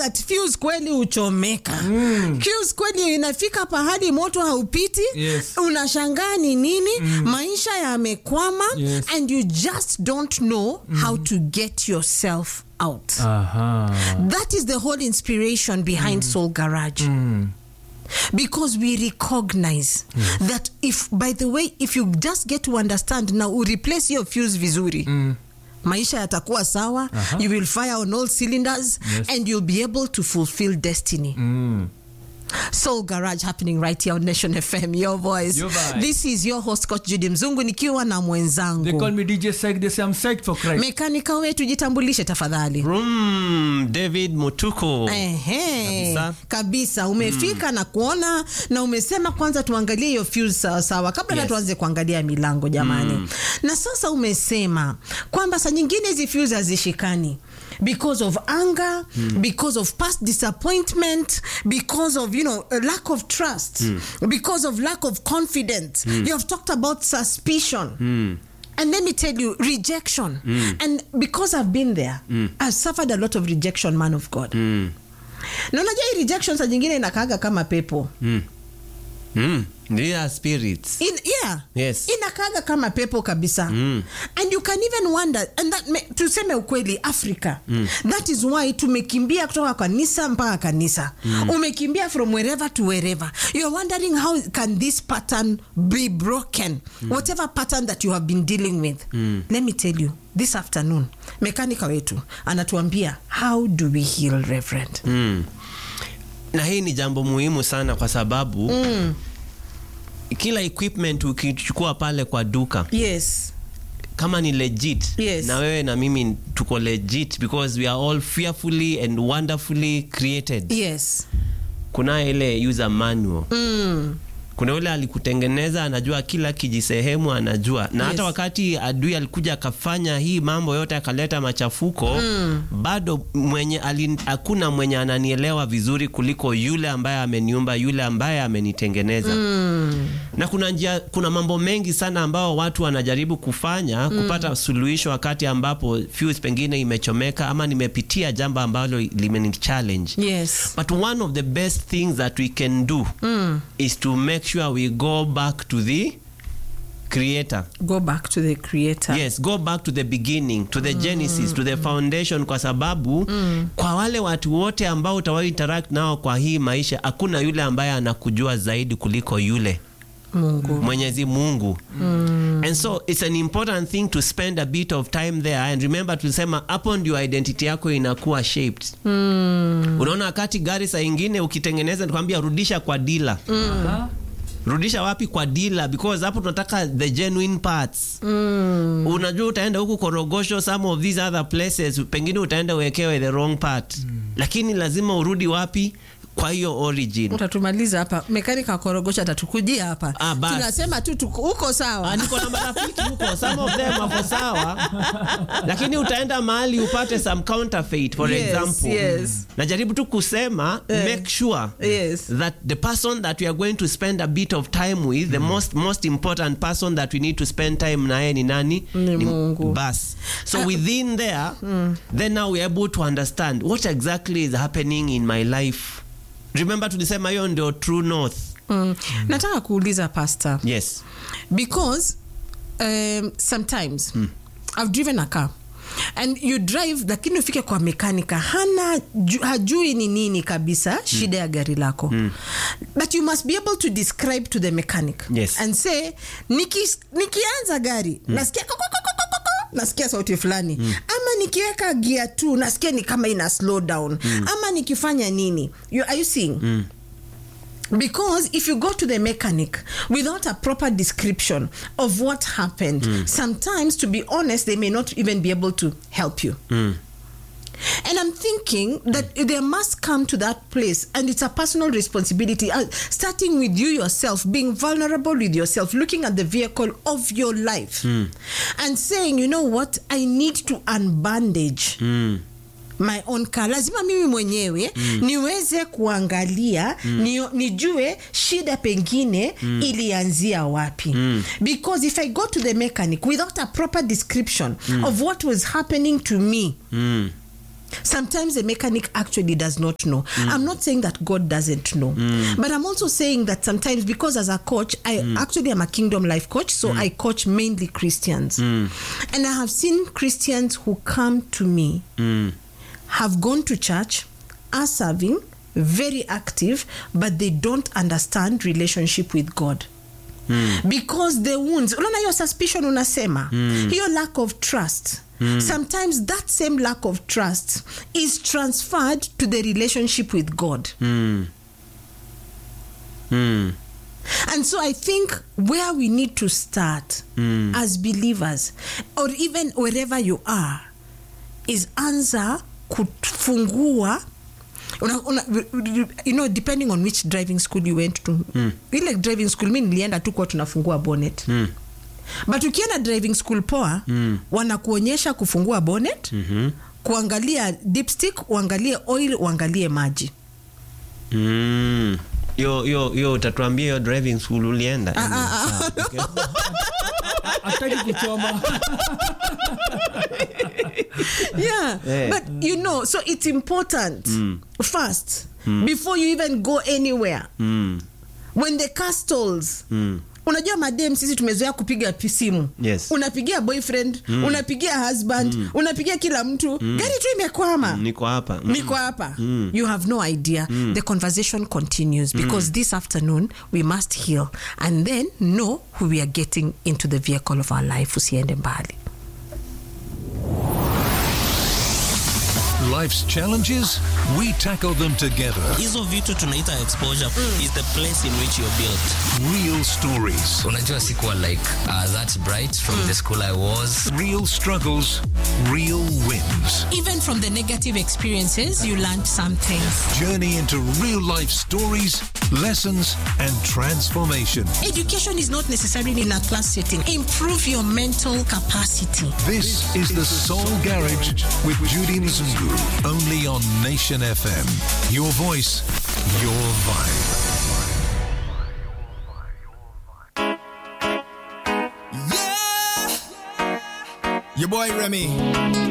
that fuse kweli uchomeka mm. fuse kweli inafika pahali moto haupiti Yes. unashangaa ni nini maisha yamekwama Yes. and you just don't know how to get yourself out Aha. that is the whole inspiration behind soul garage because we recognize that if by the way if you just get to understand now u replace your fuse vizuri maisha yatakuwa sawa you will fire on all cylinders Yes. and you'll be able to fulfill destiny Mm. soul garage happening right here on nation fm your voice Your vibe. this is your host coach judy mzungu nikiwa na They call mwenzangu me DJ Psych. They say I'm psyched for Christ. mekanika wetu jitambulishe tafadhali Vroom, David Mutuko. Ehe, Kabisa. kabisa umefika na kuona na umesema kwanza tuangalie hiyo fuse sawa sawa kabla yes. Yes. tuanze kuangalia milango jamani na sasa umesema kwamba saa nyingine hizi fuse hazishikani because of anger because of past disappointment because of you know a lack of trust because of lack of confidence you have talked about suspicion And let me tell you, rejection. And because I've been there, I've suffered a lot of rejection, man of God. Na unajua hii rejection saa nyingine inakaaga kama pepo. Mm. They are spirits. In, yeah. Yes. Inakaaga kama pepo kabisa. And you can even wonder, and that me, tuseme ukweli Africa. That is why tumekimbia kutoka kanisa mpaka kanisa. Umekimbia from wherever to wherever. You're wondering how can this pattern be broken? Whatever pattern that you have been dealing with. Let me tell you, this afternoon, mekanika wetu anatuambia how do we heal reverend? Mm. Na hii ni jambo muhimu sana kwa sababu kila equipment ukichukua pale kwa duka Yes. kama ni legit Yes. na wewe na mimi tuko legit because we are all fearfully and wonderfully created Yes. kuna ile user manual Mm. kuna yule alikutengeneza anajua kila kijisehemu anajua na hata Yes. wakati adui alikuja akafanya hii mambo yote akaleta machafuko bado mwenye alin- hakuna mwenye ananielewa vizuri kuliko yule ambaye ameniumba yule ambaye amenitengeneza na kuna njia kuna mambo mengi sana ambao watu wanajaribu kufanya kupata suluhisho wakati ambapo fuse pengine imechomeka ama nimepitia jambo ambalo limeni challenge Yes. But one of the best things that we can do is to make sure we go back to the creator. Go back to the creator. Yes, go back to the beginning, to the genesis, to the foundation kwa sababu kwa wale watu wote ambao utawahi interact nao kwa hii maisha hakuna yule ambaye anakujua zaidi kuliko yule Mungu. Mwenyezi Mungu. And so it's an important thing to spend a bit of time there and remember tulisema hapo ndio identity yako inakuwa shaped. Unaona wakati gari saa ingine ukitengeneza nikwambia rudisha kwa dealer. Aha. Rudisha wapi kwa dealer because hapo tunataka the genuine parts. Unajua utaenda huku Korogosho some of these other places pengine utaenda uwekewe the wrong part. Lakini lazima urudi wapi kwa hiyo origin. utatumaliza hapa mekanika wa korogosha atatukujia hapa Ah, basi. tunasema tu tuko- uko sawa Ah, niko na marafiki huko some of them wako sawa lakini utaenda mahali upate some counterfeit for Yes, example yes. najaribu tu kusema make sure Yes. that the person that we are going to spend a bit of time with the most most important person that we need to spend time naye ni nani Ni Mungu. bas so within there then now we're able to understand what exactly is happening in my life remember tulisema hiyo ndio true north mm. nataka kuuliza pastor yes because um, sometimes i've driven a car and you drive lakini ufike kwa mekanika hana ju, hajui ni nini kabisa shida ya gari lako but you must be able to describe to the mechanic Yes. and say niki, nikianza gari nasikia ko- ko- ko- ko- ko- ko- ko, nasikia sauti fulani ama nikiweka gia tu nasikia ni kama ina slow down ama nikifanya nini you, are you seeing because if you go to the mechanic without a proper description of what happened sometimes to be honest they may not even be able to help you and i'm thinking that there must come to that place and it's a personal responsibility uh, starting with you yourself being vulnerable with yourself looking at the vehicle of your life and saying you know what i need to unbandage my own car lazima mimi mwenyewe niweze kuangalia ni, nijue shida pengine ilianzia wapi because if i go to the mechanic without a proper description of what was happening to me Sometimes the mechanic actually does not know. I'm not saying that God doesn't know, but I'm also saying that sometimes because as a coach, I actually am a kingdom life coach, so I coach mainly Christians, and I have seen Christians who come to me have gone to church, are serving, very active, but they don't understand relationship with God. because the wounds unaona hiyo suspicion unasema hiyo lack of trust sometimes that same lack of trust is transferred to the relationship with god Mm. Mm. And so I think where we need to start as believers, or even wherever you are, is anza kufungua una, una, you know depending on which driving school you went to ile driving school mi nilienda tu kuwa tunafungua bonnet Mm. but ukienda driving school poa wanakuonyesha kufungua bonnet kuangalia dipstick uangalie oil uangalie maji Mm. Yo, yo, yo utatuambia hiyo driving school ulienda hataki kuchoma yeah Eh. but you know so it's important first before you even go anywhere Mm. when the car stalls Mm. unajua madem sisi tumezoea kupiga pi- simu Yes. unapigia boyfriend unapigia husband unapigia kila mtu gari tu imekwama niko hapa Mm. niko hapa you have no idea the conversation continues because this afternoon we must heal and then know who we are getting into the vehicle of our life usiende mbali Life's challenges, we tackle them together. hizo vitu tunaita exposure is the place in which you're built Real stories, unajua sikuwa like uh, that bright from the school i was real struggles, real wins. Even from the negative experiences, you learned something. Journey into real life stories, lessons, and transformation. Education is not necessarily in a class setting. Improve your mental capacity. This is the Soul Garage with Judy Mzungu, only on Nation FM. Your voice, your vibe. Yeah! Your boy Remy.